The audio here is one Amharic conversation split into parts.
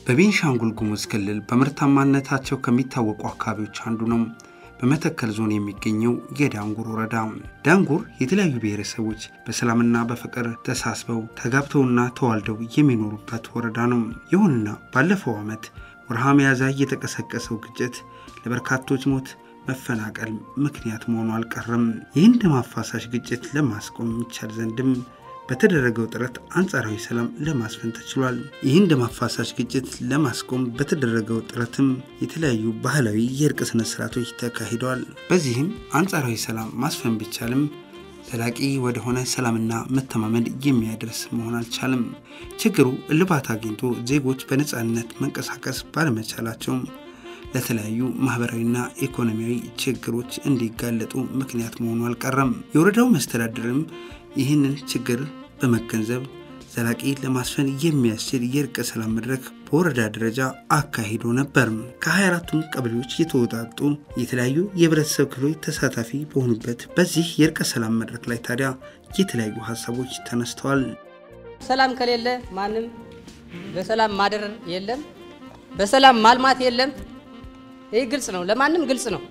በቤንሻንጉል ጉሙዝ ክልል በምርታማነታቸው ከሚታወቁ አካባቢዎች አንዱ ነው። በመተከል ዞን የሚገኘው የዳንጉር ወረዳ። ዳንጉር የተለያዩ ብሔረሰቦች በሰላምና በፍቅር ተሳስበው ተጋብተውና ተዋልደው የሚኖሩበት ወረዳ ነው። ይሁንና ባለፈው ዓመት ወርሃ ሚያዝያ የተቀሰቀሰው ግጭት ለበርካቶች ሞት፣ መፈናቀል ምክንያት መሆኑ አልቀረም። ይህን ደም አፋሳሽ ግጭት ለማስቆም ይቻል ዘንድም በተደረገው ጥረት አንጻራዊ ሰላም ለማስፈን ተችሏል። ይህን ደም አፋሳሽ ግጭት ለማስቆም በተደረገው ጥረትም የተለያዩ ባህላዊ የእርቅ ስነ ስርዓቶች ተካሂደዋል። በዚህም አንጻራዊ ሰላም ማስፈን ቢቻልም ዘላቂ ወደሆነ ሰላምና መተማመን የሚያደርስ መሆን አልቻለም። ችግሩ እልባት አግኝቶ ዜጎች በነፃነት መንቀሳቀስ ባለመቻላቸውም ለተለያዩ ማህበራዊና ኢኮኖሚያዊ ችግሮች እንዲጋለጡ ምክንያት መሆኑ አልቀረም። የወረዳው መስተዳድርም ይህንን ችግር በመገንዘብ ዘላቂ ለማስፈን የሚያስችል የእርቀ ሰላም መድረክ በወረዳ ደረጃ አካሂዶ ነበር። ከ24ቱም ቀበሌዎች የተወጣጡ የተለያዩ የህብረተሰብ ክፍሎች ተሳታፊ በሆኑበት በዚህ የእርቀ ሰላም መድረክ ላይ ታዲያ የተለያዩ ሀሳቦች ተነስተዋል። ሰላም ከሌለ ማንም በሰላም ማደር የለም፣ በሰላም ማልማት የለም። ይህ ግልጽ ነው፣ ለማንም ግልጽ ነው።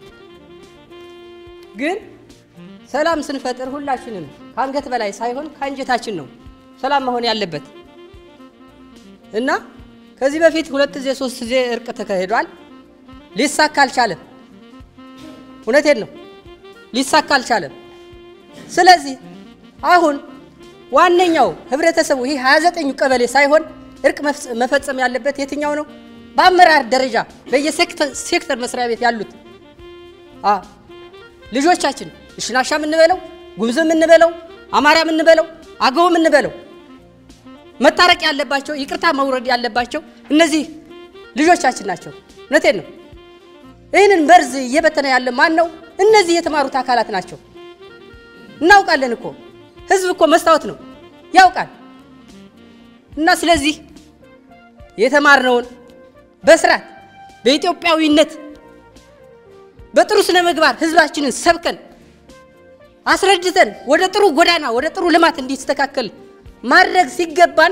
ግን ሰላም ስንፈጥር ሁላችንም ከአንገት በላይ ሳይሆን ከአንጀታችን ነው ሰላም መሆን ያለበት እና ከዚህ በፊት ሁለት ጊዜ ሶስት ጊዜ እርቅ ተካሂዷል። ሊሳካ አልቻለም። እውነቴን ነው፣ ሊሳካ አልቻለም። ስለዚህ አሁን ዋነኛው ህብረተሰቡ ይህ 29ኙ ቀበሌ ሳይሆን እርቅ መፈጸም ያለበት የትኛው ነው? በአመራር ደረጃ በየሴክተር መስሪያ ቤት ያሉት ልጆቻችን ሽናሻ የምንበለው ጉምዝ የምንበለው አማራ የምንበለው አገው የምንበለው መታረቅ ያለባቸው ይቅርታ መውረድ ያለባቸው እነዚህ ልጆቻችን ናቸው። እውነቴን ነው። ይህንን መርዝ እየበተነ ያለ ማን ነው? እነዚህ የተማሩት አካላት ናቸው። እናውቃለን እኮ ህዝብ እኮ መስታወት ነው ያውቃል። እና ስለዚህ የተማርነውን በስርዓት በኢትዮጵያዊነት በጥሩ ስነ ምግባር ህዝባችንን ሰብከን አስረድተን ወደ ጥሩ ጎዳና ወደ ጥሩ ልማት እንዲስተካከል ማድረግ ሲገባን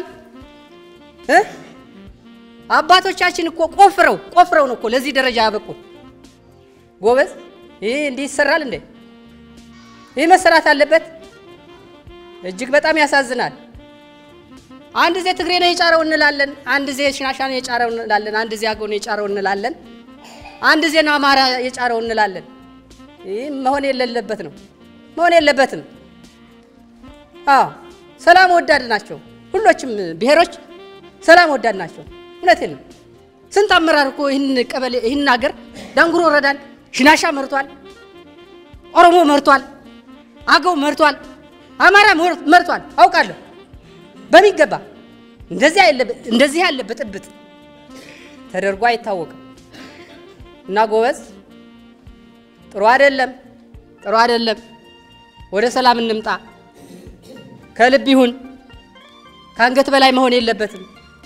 አባቶቻችን እኮ ቆፍረው ቆፍረው ነው እኮ ለዚህ ደረጃ ያበቁ። ጎበዝ፣ ይህ እንዲህ ይሰራል እንዴ? ይህ መሰራት አለበት። እጅግ በጣም ያሳዝናል። አንድ ዜ ትግሬ ነው የጫረው እንላለን፣ አንድ ዜ ሽናሻ ነው የጫረው እንላለን፣ አንድ ዜ አገው ነው የጫረው እንላለን፣ አንድ ዜ ነው አማራ የጫረው እንላለን። ይህ መሆን የሌለበት ነው መሆን የለበትም። አዎ ሰላም ወዳድ ናቸው። ሁሎችም ብሔሮች ሰላም ወዳድ ናቸው። እውነቴን ነው። ስንት አመራር እኮ ይህን ቀበሌ ይህን ሀገር ዳንጉር ወረዳን ሽናሻ መርቷል፣ ኦሮሞ መርቷል፣ አገው መርቷል፣ አማራ መርቷል። አውቃለሁ በሚገባ እንደዚህ ያለ ብጥብጥ ተደርጎ አይታወቅም። እና ጎበዝ ጥሩ አይደለም፣ ጥሩ አይደለም። ወደ ሰላም እንምጣ። ከልብ ይሁን፣ ከአንገት በላይ መሆን የለበትም።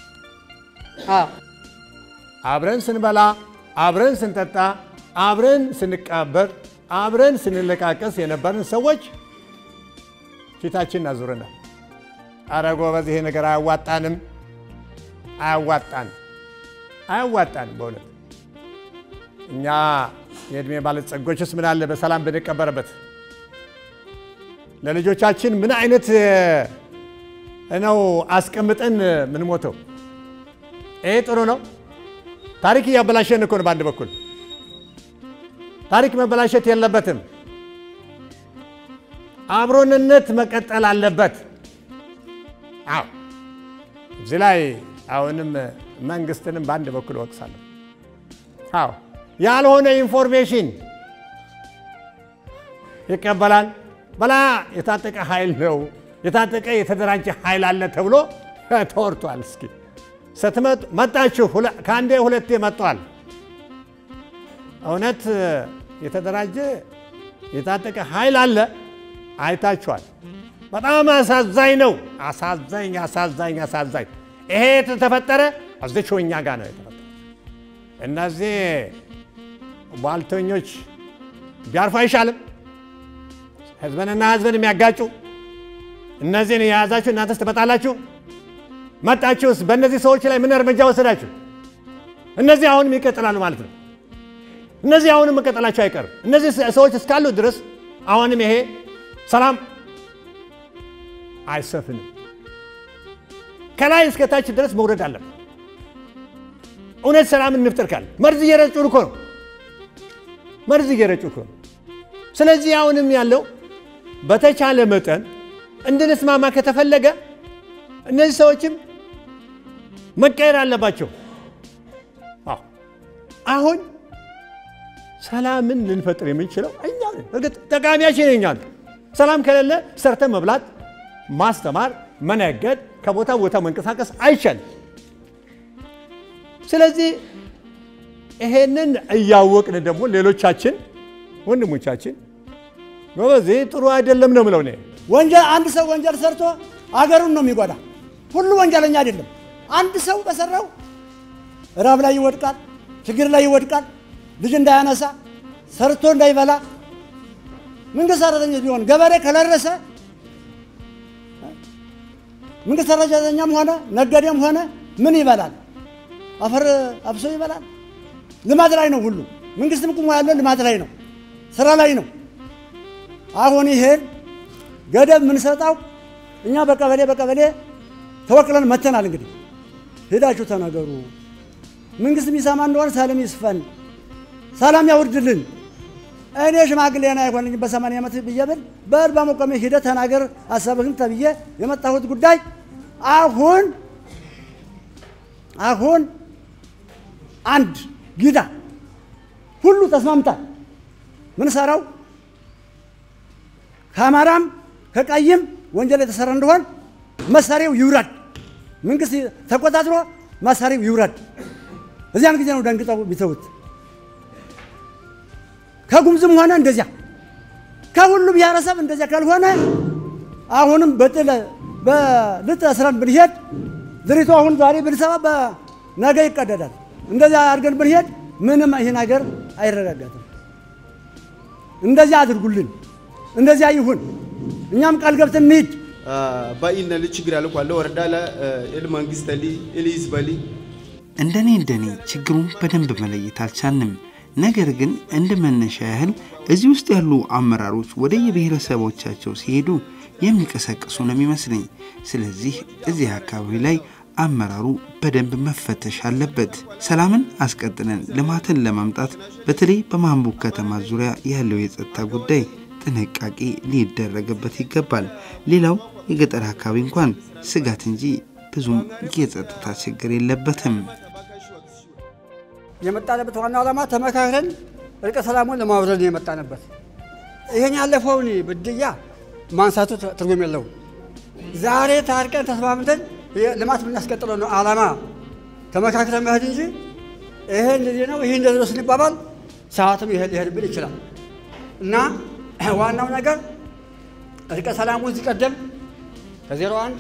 አብረን ስንበላ፣ አብረን ስንጠጣ፣ አብረን ስንቃበር፣ አብረን ስንለቃቀስ የነበርን ሰዎች ፊታችን አዙረናል። አረ ጎበዝ፣ ይሄ ነገር አያዋጣንም፣ አያዋጣንም፣ አያዋጣንም። በእውነት እኛ የዕድሜ ባለጸጎችስ ምን አለ በሰላም ብንቀበርበት ለልጆቻችን ምን አይነት ነው አስቀምጠን ምን ሞተው? ይሄ ጥሩ ነው። ታሪክ እያበላሸን እኮ ነው። በአንድ በኩል ታሪክ መበላሸት የለበትም። አብሮንነት መቀጠል አለበት። አዎ እዚህ ላይ አሁንም መንግስትንም በአንድ በኩል እወቅሳለሁ። አዎ ያልሆነ ኢንፎርሜሽን ይቀበላል። በላ የታጠቀ ኃይል ነው የታጠቀ የተደራጀ ኃይል አለ ተብሎ ተወርቷል። እስኪ ስትመጡ መጣችሁ፣ ከአንዴ ሁለቴ መጥቷል። እውነት የተደራጀ የታጠቀ ኃይል አለ አይታችኋል። በጣም አሳዛኝ ነው። አሳዛኝ አሳዛኝ አሳዛኝ። ይሄ የተፈጠረ እዚች እኛ ጋር ነው የተፈጠረ። እነዚህ ቧልተኞች ቢያርፉ አይሻልም? ህዝብንና ህዝብን የሚያጋጩ እነዚህን የያዛችሁ እናንተስ ትመጣላችሁ? መጣችሁስ? በእነዚህ ሰዎች ላይ ምን እርምጃ ወሰዳችሁ? እነዚህ አሁንም ይቀጥላሉ ማለት ነው። እነዚህ አሁንም መቀጠላቸው አይቀርም። እነዚህ ሰዎች እስካሉ ድረስ አሁንም ይሄ ሰላም አይሰፍንም። ከላይ እስከ ታች ድረስ መውረድ አለበት። እውነት ሰላም እንፍጠር ካለ መርዝ እየረጩ እኮ ነው። መርዝ እየረጩ እኮ ነው። ስለዚህ አሁንም ያለው በተቻለ መጠን እንድንስማማ ከተፈለገ እነዚህ ሰዎችም መቀየር አለባቸው። አዎ አሁን ሰላምን ልንፈጥር የምንችለው እኛ ነን። እርግጥ ጠቃሚያችን እኛ ነን። ሰላም ከሌለ ሰርተን መብላት፣ ማስተማር፣ መነገድ፣ ከቦታ ቦታ መንቀሳቀስ አይቻልም። ስለዚህ ይሄንን እያወቅን ደግሞ ሌሎቻችን ወንድሞቻችን ጎበዝ ይህ ጥሩ አይደለም ነው ምለው እኔ ወንጀል አንድ ሰው ወንጀል ሰርቶ አገሩን ነው የሚጎዳ። ሁሉ ወንጀለኛ አይደለም። አንድ ሰው በሰራው ራብ ላይ ይወድቃል፣ ችግር ላይ ይወድቃል፣ ልጅ እንዳያነሳ ሰርቶ እንዳይበላ መንግስት ሰራተኛ ቢሆን ገበሬ ከለረሰ መንግስት ሰራተኛም ሆነ ነጋዴም ሆነ ምን ይበላል? አፈር አብሶ ይበላል። ልማት ላይ ነው ሁሉ። መንግስትም ቁሞ ያለው ልማት ላይ ነው፣ ስራ ላይ ነው። አሁን ይሄን ገደብ የምንሰጠው እኛ በቀበሌ በቀበሌ ተወክለን መተናል። እንግዲህ ሄዳችሁ ተናገሩ። መንግስት የሚሰማ እንደሆነ ሰላም ይስፈን፣ ሰላም ያውርድልን። እኔ ሽማግሌ ና አይሆንኝ በሰማንያ ዓመት ብዬ ብል በል በመቆሜ ሂደህ ተናገር ሀሳብህን ተብዬ የመጣሁት ጉዳይ አሁን አሁን አንድ ጊዳ ሁሉ ተስማምታል። ምን ሰራው ከአማራም ከቀይም ወንጀል የተሰራ እንደሆን መሳሪያው ይውረድ። መንግስት ተቆጣጥሮ መሳሪያው ይውረድ። እዚያን ጊዜ ነው ደንግጠው ቢተውት። ከጉምዝም ሆነ እንደዚያ ከሁሉ ብሔረሰብ እንደዚያ ካልሆነ አሁንም በጥለ በልጥ ስረን ብንሄድ ድሪቱ አሁን ዛሬ ብንሰባ በነገ ይቀደዳል። እንደዚያ አድርገን ብንሄድ ምንም ይህ ነገር አይረጋጋትም። እንደዚያ አድርጉልን፣ እንደዚያ ይሁን። እኛም ቃል ገብተን እንሂድ። baay'ina ችግር ያለ ኳለ ወረዳ ለ ኢል መንግስተሊ ኢል ህዝበሊ እንደኔ እንደኔ ችግሩን በደንብ መለየት አልቻልንም። ነገር ግን እንደ መነሻ ያህል እዚህ ውስጥ ያሉ አመራሮች ወደ የብሔረሰቦቻቸው ሲሄዱ የሚቀሰቅሱ ነው የሚመስለኝ። ስለዚህ እዚህ አካባቢ ላይ አመራሩ በደንብ መፈተሽ አለበት። ሰላምን አስቀጥለን ልማትን ለማምጣት በተለይ በማንቡክ ከተማ ዙሪያ ያለው የጸጥታ ጉዳይ ጥንቃቄ ሊደረግበት ይገባል። ሌላው የገጠር አካባቢ እንኳን ስጋት እንጂ ብዙም የጸጥታ ችግር የለበትም። የመጣንበት ዋና ዓላማ ተመካክረን እርቀ ሰላሙን ለማውረድ ነው የመጣንበት። ይሄን ያለፈውን ብድያ ማንሳቱ ትርጉም የለውም። ዛሬ ታርቀን ተስማምተን ልማት የምናስቀጥለው ነው ዓላማ። ተመካክረን መሄድ እንጂ ይሄ እንደዚህ ነው ይሄ እንደዚህ ነው ስንባባል ሰዓትም ይሄ ሊሄድብን ይችላል እና ዋናው ነገር እርቀ ሰላሙ እዚህ ቀደም ከዜሮ አንድ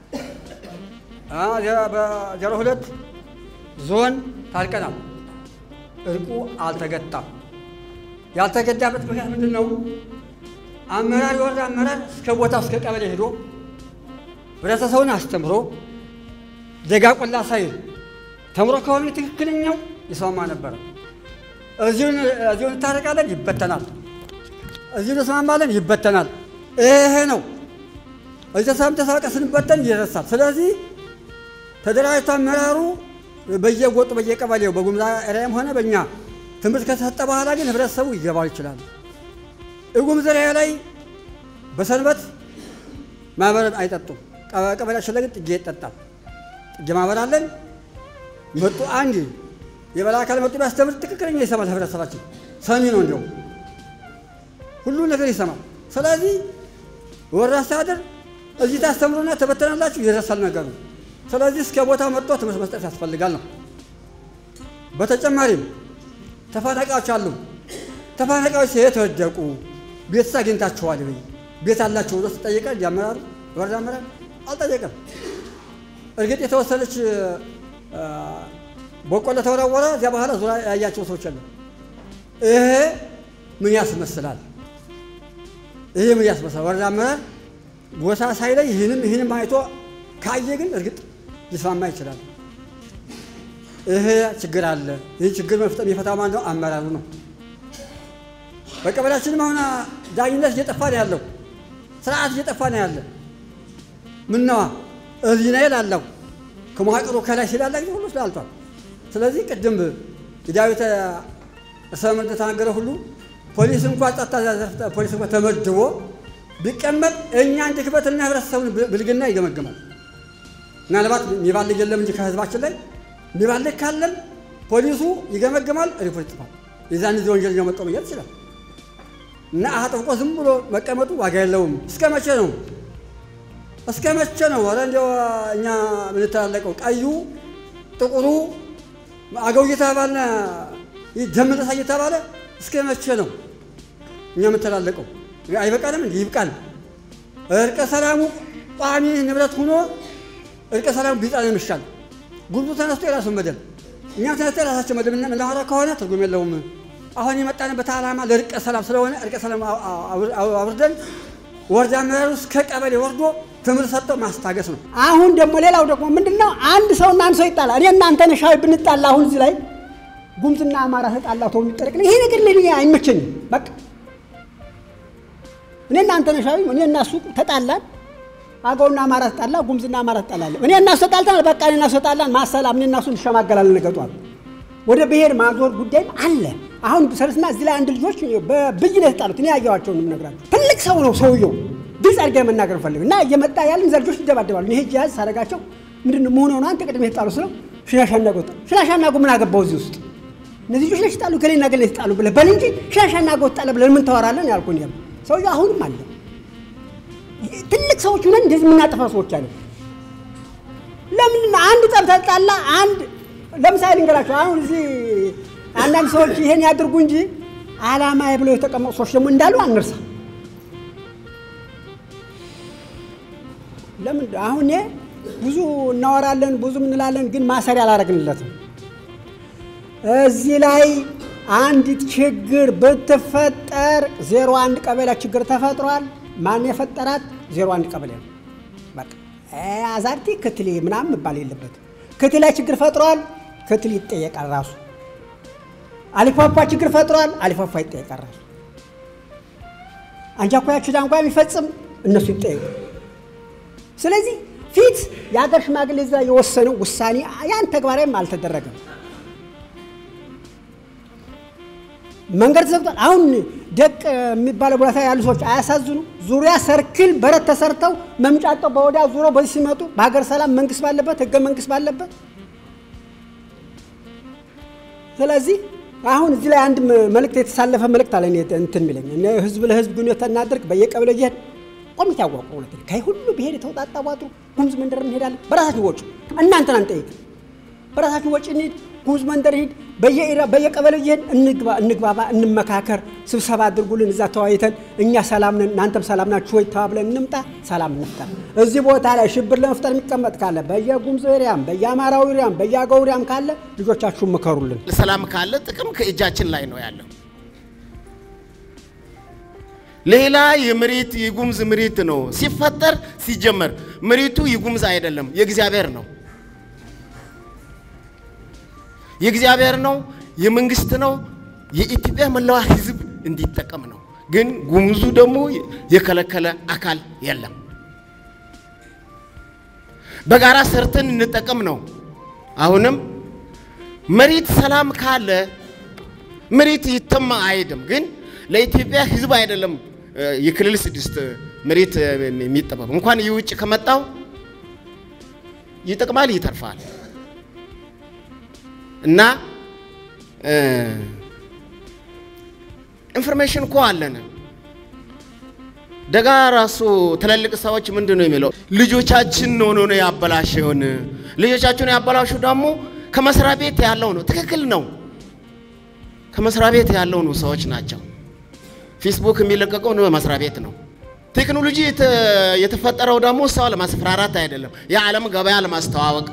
በዜሮ ሁለት ዞን ታርቀናል። እርቁ አልተገጣም። ያልተገዳበት ምክንያት ምንድን ነው? አመራር የወረዳ አመራር እስከ ቦታ እስከ ቀበሌ ሄዶ ህብረተሰቡን አስተምሮ ደጋ ቆላ ሳይል ተምሮ ከሆነ ትክክለኛው ይስማማ ነበረ። እዚሁ እንታረቃለን፣ ይበተናል። እዚሁ እንስማማለን፣ ይበተናል። ይሄ ነው። እዚህ ተሳም ተሳቀ ስንበተን ይረሳል። ስለዚህ ተደራጅቶ አመራሩ በየጎጡ በየቀበሌው በጉምዛ ኤሪያም ሆነ በእኛ ትምህርት ከተሰጠ በኋላ ግን ህብረተሰቡ ይገባው ይችላል። እጉምዝ ኤሪያ ላይ በሰንበት ማህበር አይጠጡም። ቀበሌያችን ላይ ግን ጥጌ ይጠጣል። ጥጌ ማህበር አለን። መጡ አንድ የበላይ አካል መጡ ቢያስተምር ትክክለኛ ይሰማል። ህብረተሰባችን ሰሚ ነው። እንዲያውም ሁሉ ነገር ይሰማል። ስለዚህ ወረዳ አስተዳደር እዚህ ታስተምሩና ተበተናላችሁ ይረሳል ነገሩ። ስለዚህ እስከ ቦታ መጥቶ ትምህርት መስጠት ያስፈልጋል ነው። በተጨማሪም ተፈናቃዮች አሉ። ተፈናቃዮች የት ወደቁ? ቤትስ አግኝታችኋል ወይ? ቤት አላቸው ብሎ ተጠየቀ። አመራሩ ወረዳ አመራር አልጠየቀም። እርግጥ የተወሰነች በቆሎ ተወረወረ። እዚያ በኋላ ዙሪያ ያያቸው ሰዎች አሉ። ይሄ ምን ያስመስላል? ይሄ ምን ያስመስላል? ወረዳ አመራር ቦታ ሳይለይ ይህንም ይህንም አይቶ ካየ ግን እርግጥ ሊስማማ ይችላል። ይሄ ችግር አለ። ይህ ችግር መፍጠር የሚፈታው ማን ነው? አመራሩ ነው። በቀበሌያችንም አሁን ዳኝነት እየጠፋ ነው ያለው፣ ስርዓት እየጠፋ ነው ያለ። ምነዋ እዚህ ነው ላለው ከመዋቅሩ ከላይ ሲላለ ጊዜ ሁሉ ስላልቷል። ስለዚህ ቅድም የዳዊት ሰም እንደተናገረ ሁሉ ፖሊስ እንኳ ጸጥታ ዘርፍ ፖሊስ እንኳ ተመድቦ ቢቀመጥ እኛን ድክመትና ህብረተሰቡን ብልግና ይገመግማል። ምናልባት የሚባልግ የለም እንጂ ከህዝባችን ላይ የሚባልግ ካለም ፖሊሱ ይገመግማል፣ ሪፖርት ይጽፋል። የዛን ጊዜ ወንጀለኛ መቀመጥ ይችላል። እና አጥብቆ ዝም ብሎ መቀመጡ ዋጋ የለውም። እስከ መቼ ነው? እስከ መቼ ነው? ኧረ እንዲያው እኛ የምንተላለቀው ቀዩ ጥቁሩ አገው እየተባለ ደም ነሳ እየተባለ እስከ መቼ ነው እኛ የምንተላለቀው? አይበቃንም? እንዲህ ይብቃል። እርቀ ሰላሙ ቋሚ ንብረት ሆኖ እርቀ ሰላሙ ቢጣል ይሻል። ጉልቱ ተነስቶ የራሱን መደብ እኛም ተነስቶ የራሳቸው መደብ እናወራ ከሆነ ትርጉም የለውም። አሁን የመጣንበት ዓላማ ለእርቀ ሰላም ስለሆነ እርቀ ሰላም አውርደን ወረዳ አመራሩ እስከ ቀበሌ ወርዶ ትምህርት ሰጥተው ማስታገስ ነው። አሁን ደግሞ ሌላው ደግሞ ምንድን ነው አንድ ሰው እና አንድ ሰው ይጣላል። እኔ እናንተ ነሻዊ ብንጣላ አሁን እዚህ ላይ ጉምዝና አማራ ተጣላ ተው የሚጠረቅ ይሄ ነገር ለኔ አይመቸኝም። በቃ እኔ እናንተ ነሻዊ እኔ እና እሱ ተጣላን፣ አገውና አማራ ተጣላ፣ ጉምዝና አማራ ተጣላለን። እኔ እና እሱ ተጣልተናል። በቃ እኔ እና እሱ ተጣላን፣ ማሰላም እኔ እና እሱ እንሸማገላለን። ነገጧል ወደ ብሔር ማዞር ጉዳይም አለ። አሁን ሰለስና እዚህ ላይ አንድ ልጆች በብይ ነው የተጣሉት። እኔ ያየኋቸውን የምነግራቸው ትልቅ ሰው ነው ሰውየው ግልጽ አድርጌ መናገር ፈልግ እና እየመጣ ያለን እዛ ልጆች ይደባደባሉ። ይሄ ጃዝ ሳደርጋቸው ምንድን ነው መሆኑ ነው አንተ ቅድም የተጣሉ ስለው ሽላሻና ጎጣ ሽላሻና ጎ ምን አገባው እዚህ ውስጥ እነዚህ ልጆች ነሽ ጣሉ ገሌና ገሌ ተጣሉ ብለህ በል እንጂ ሽላሻና ጎጣ ብለን ምን ታወራለን ያልኩን ያም ሰውየው አሁንም አለ። ትልቅ ሰዎች ሆነን እንደዚህ የምናጠፋ ሰዎች አለ። ለምን አንድ ጠብ ተጣላ አንድ ለምሳሌ ልንገራቸው። አሁን እዚህ አንዳንድ ሰዎች ይሄን ያድርጉ እንጂ አላማ ብለው የተቀመጡ ሰዎች ደግሞ እንዳሉ አንርሳ። ለምን አሁን ብዙ እናወራለን ብዙ እንላለን፣ ግን ማሰሪያ አላደረግንለትም። እዚህ ላይ አንዲት ችግር ብትፈጠር ዜሮ አንድ ቀበሌ ችግር ተፈጥሯል። ማን የፈጠራት? ዜሮ አንድ ቀበሌ ነው። በቃ አዛርቲ ክትሌ ምናምን መባል የለበትም። ክትሌ ችግር ፈጥሯል፣ ክትል ይጠየቃል ራሱ። አሊፋፋ ችግር ፈጥሯል፣ አሊፋፋ ይጠየቃል ራሱ። አንጃኳያችሁ ዳንኳ የሚፈጽም እነሱ ይጠየቁ። ስለዚህ ፊት የሀገር ሽማግሌ እዛ የወሰነው ውሳኔ ያን ተግባራዊም አልተደረገም። መንገድ ተዘግቷል። አሁን ደቅ የሚባለው ቦታ ያሉ ሰዎች አያሳዝኑ? ዙሪያ ሰርክል በረት ተሰርተው መምጫጠው በወዲያ ዙሮ በዚህ ሲመጡ በሀገር ሰላም መንግስት ባለበት ህገ መንግስት ባለበት ስለዚህ አሁን እዚህ ላይ አንድ መልእክት የተሳለፈ መልእክት አለ እንትን የሚለኝ ህዝብ ለህዝብ ግንኙነት እናድርግ በየቀበሌ እየሄድን ኮሚቴ አዋቁ። እውነት ከይ ሁሉ ብሄር የተውጣጣ ዋጥሩ ጉሙዝ መንደር እንሄዳለን። በራሳችን ወጪ እናንተን አንጠይቅ። በራሳችን ወጪ እንሂድ፣ ጉሙዝ መንደር ሂድ፣ በየቀበሌው እየሄድን እንግባ፣ እንግባባ፣ እንመካከር፣ ስብሰባ አድርጉልን። እዛ ተወያይተን እኛ ሰላም ነን እናንተም ሰላም ናችሁ ወይ ተባብለን እንምጣ፣ ሰላም እንፍጠር። እዚህ ቦታ ላይ ሽብር ለመፍጠር የሚቀመጥ ካለ በየጉሙዝ ኤሪያም፣ በየአማራው ኤሪያም፣ በየአገው ኤሪያም ካለ ልጆቻችሁን ምከሩልን። ሰላም ካለ ጥቅም ከእጃችን ላይ ነው ያለው። ሌላ የመሬት የጉሙዝ መሬት ነው ሲፈጠር ሲጀመር መሬቱ የጉሙዝ አይደለም፣ የእግዚአብሔር ነው። የእግዚአብሔር ነው፣ የመንግስት ነው፣ የኢትዮጵያ መላዋ ህዝብ እንዲጠቀም ነው። ግን ጉሙዙ ደግሞ የከለከለ አካል የለም። በጋራ ሰርተን እንጠቀም ነው። አሁንም መሬት ሰላም ካለ መሬት ይተማ አይሄድም። ግን ለኢትዮጵያ ህዝብ አይደለም የክልል ስድስት መሬት የሚጠበብ እንኳን የውጭ ከመጣው ይጠቅማል፣ ይተርፋል። እና ኢንፎርሜሽን እኮ አለን። ደጋ ራሱ ትላልቅ ሰዎች ምንድን ነው የሚለው? ልጆቻችን ሆኖ ነው ያበላሸውን። ልጆቻችሁን ያበላሹ ደግሞ ከመስሪያ ቤት ያለው ነው። ትክክል ነው። ከመስሪያ ቤት ያለው ነው ሰዎች ናቸው። ፌስቡክ የሚለቀቀው ነው መስሪያ ቤት ነው። ቴክኖሎጂ የተፈጠረው ደግሞ ሰው ለማስፈራራት አይደለም፣ የዓለም ገበያ ለማስተዋወቅ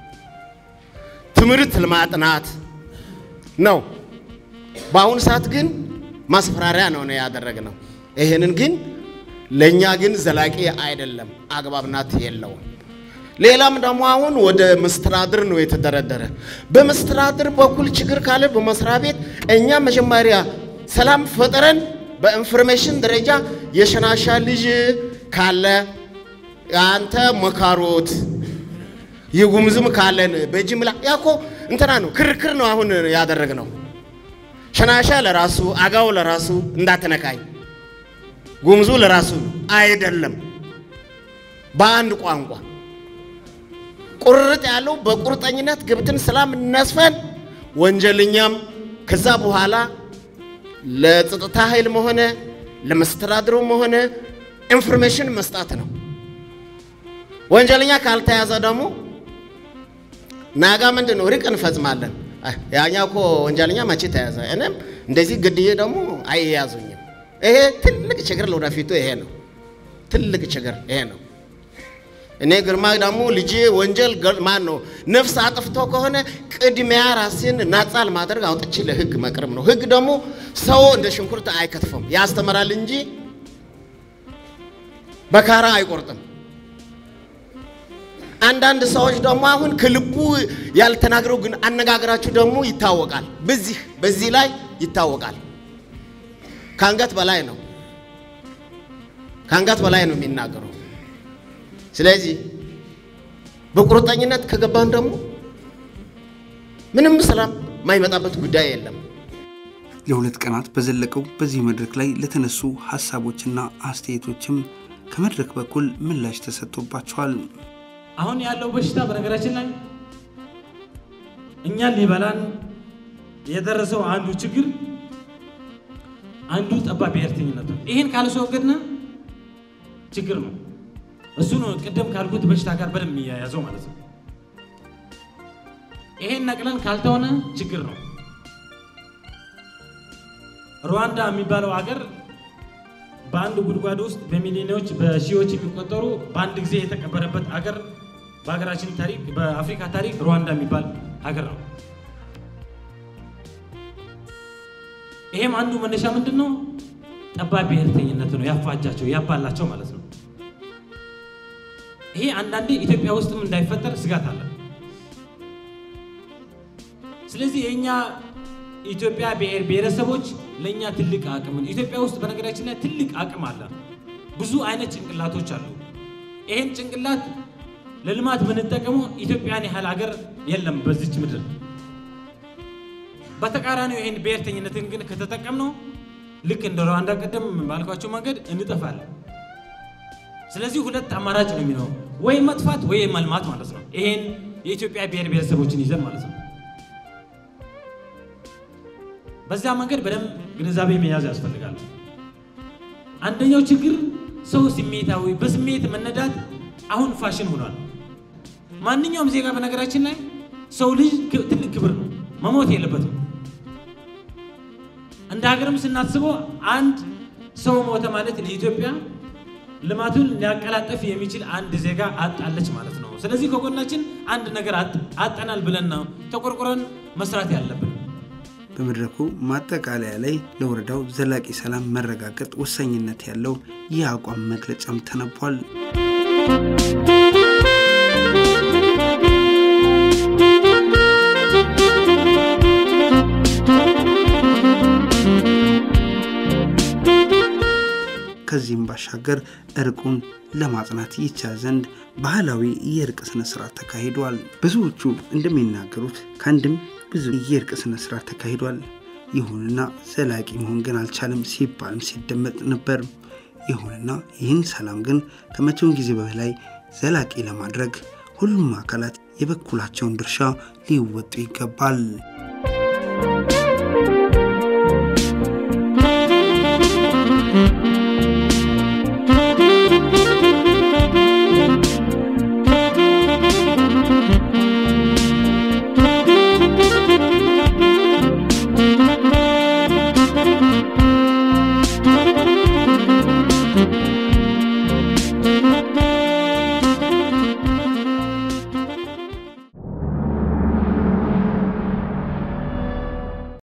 ትምህርት ለማጥናት ነው። በአሁኑ ሰዓት ግን ማስፈራሪያ ነው ነው ያደረግነው። ይህንን ግን ለእኛ ግን ዘላቂ አይደለም፣ አግባብናት የለውም። ሌላም ደግሞ አሁን ወደ መስተዳድር ነው የተደረደረ። በመስተዳድር በኩል ችግር ካለ በመስሪያ ቤት እኛ መጀመሪያ ሰላም ፈጥረን በኢንፎርሜሽን ደረጃ የሸናሻ ልጅ ካለ አንተ መካሮት የጉምዝም ካለን በጅምላ ያኮ እንትና ነው ክርክር ነው አሁን ያደረግነው። ሸናሻ ለራሱ አጋው ለራሱ እንዳትነካኝ፣ ጉምዙ ለራሱ አይደለም። በአንድ ቋንቋ ቁርጥ ያለው በቁርጠኝነት ገብተን ሰላም እናስፈን። ወንጀለኛም ከዛ በኋላ ለጸጥታ ኃይልም ሆነ ለመስተዳድሩም ሆነ ኢንፎርሜሽን መስጣት ነው። ወንጀለኛ ካልተያዘ ደግሞ ናጋ ምንድን ነው ርቅ እንፈጽማለን። ያኛ እኮ ወንጀለኛ መቼ ተያዘ? እኔም እንደዚህ ግድዬ ደግሞ አይያዙኝም። ይሄ ትልቅ ችግር ለወደፊቱ ይሄ ነው። ትልቅ ችግር ይሄ ነው። እኔ ግርማ ደግሞ ልጄ ወንጀል ማን ነው ነፍስ አጥፍቶ ከሆነ ቅድሚያ ራሴን ናጻ ለማድረግ አውጥቼ ለህግ መቅረብ ነው። ህግ ደግሞ ሰው እንደ ሽንኩርት አይከትፈም፣ ያስተምራል እንጂ በካራ አይቆርጥም። አንዳንድ ሰዎች ደግሞ አሁን ከልቡ ያልተናገረው ግን አነጋገራችሁ ደግሞ ይታወቃል። በዚህ በዚህ ላይ ይታወቃል። ከአንገት በላይ ነው፣ ከአንገት በላይ ነው የሚናገረው። ስለዚህ በቁርጠኝነት ከገባን ደግሞ ምንም ሰላም የማይመጣበት ጉዳይ የለም። ለሁለት ቀናት በዘለቀው በዚህ መድረክ ላይ ለተነሱ ሀሳቦችና አስተያየቶችም ከመድረክ በኩል ምላሽ ተሰጥቶባቸዋል። አሁን ያለው በሽታ በነገራችን ላይ እኛን ሊበላን የደረሰው አንዱ ችግር አንዱ ጠባብ ብሔርተኝነት ነው። ይህን ካላስወገድን ችግር ነው። እሱ ነው ቅድም ካልኩት በሽታ ጋር በደንብ የሚያያዘው ማለት ነው። ይሄን ነቅለን ካልተሆነ ችግር ነው። ሩዋንዳ የሚባለው ሀገር በአንድ ጉድጓድ ውስጥ በሚሊዮኖች በሺዎች የሚቆጠሩ በአንድ ጊዜ የተቀበረበት ሀገር በሀገራችን ታሪክ በአፍሪካ ታሪክ ሩዋንዳ የሚባል ሀገር ነው። ይሄም አንዱ መነሻ ምንድን ነው? ጠባብ ብሔርተኝነት ነው ያፋጃቸው ያባላቸው ማለት ነው። ይሄ አንዳንዴ ኢትዮጵያ ውስጥም እንዳይፈጠር ስጋት አለ። ስለዚህ የእኛ ኢትዮጵያ ብሔር ብሔረሰቦች ለእኛ ትልቅ አቅም ኢትዮጵያ ውስጥ በነገራችን ላይ ትልቅ አቅም አለ። ብዙ አይነት ጭንቅላቶች አሉ። ይሄን ጭንቅላት ለልማት ብንጠቀመው ኢትዮጵያን ያህል ሀገር የለም በዚች ምድር። በተቃራኒው ይሄን ብሔርተኝነትን ግን ከተጠቀምነው ልክ እንደ ሩዋንዳ ቀደም ባልኳቸው መንገድ እንጠፋለን። ስለዚህ ሁለት አማራጭ ነው የሚኖረው፣ ወይ መጥፋት ወይ መልማት ማለት ነው። ይሄን የኢትዮጵያ ብሔር ብሔረሰቦችን ይዘን ማለት ነው። በዛ መንገድ በደንብ ግንዛቤ መያዝ ያስፈልጋል። አንደኛው ችግር ሰው ስሜታዊ በስሜት መነዳት አሁን ፋሽን ሆኗል። ማንኛውም ዜጋ በነገራችን ላይ ሰው ልጅ ትልቅ ክብር ነው፣ መሞት የለበትም። እንደ ሀገርም ስናስበው አንድ ሰው ሞተ ማለት ለኢትዮጵያ ልማቱን ሊያቀላጠፍ የሚችል አንድ ዜጋ አጣለች ማለት ነው። ስለዚህ ከጎናችን አንድ ነገር አጠናል ብለን ነው ተቆርቁረን መስራት ያለብን። በመድረኩ ማጠቃለያ ላይ ለወረዳው ዘላቂ ሰላም መረጋገጥ ወሳኝነት ያለው የአቋም መግለጫም ተነቧል። ከዚህም ባሻገር እርቁን ለማጽናት ይቻል ዘንድ ባህላዊ የእርቅ ስነ ስርዓት ተካሂዷል። ብዙዎቹ እንደሚናገሩት ከአንድም ብዙ የእርቅ ስነ ስርዓት ተካሂዷል። ይሁንና ዘላቂ መሆን ግን አልቻለም ሲባልም ሲደመጥ ነበር። ይሁንና ይህን ሰላም ግን ከመቼውን ጊዜ በላይ ዘላቂ ለማድረግ ሁሉም አካላት የበኩላቸውን ድርሻ ሊወጡ ይገባል።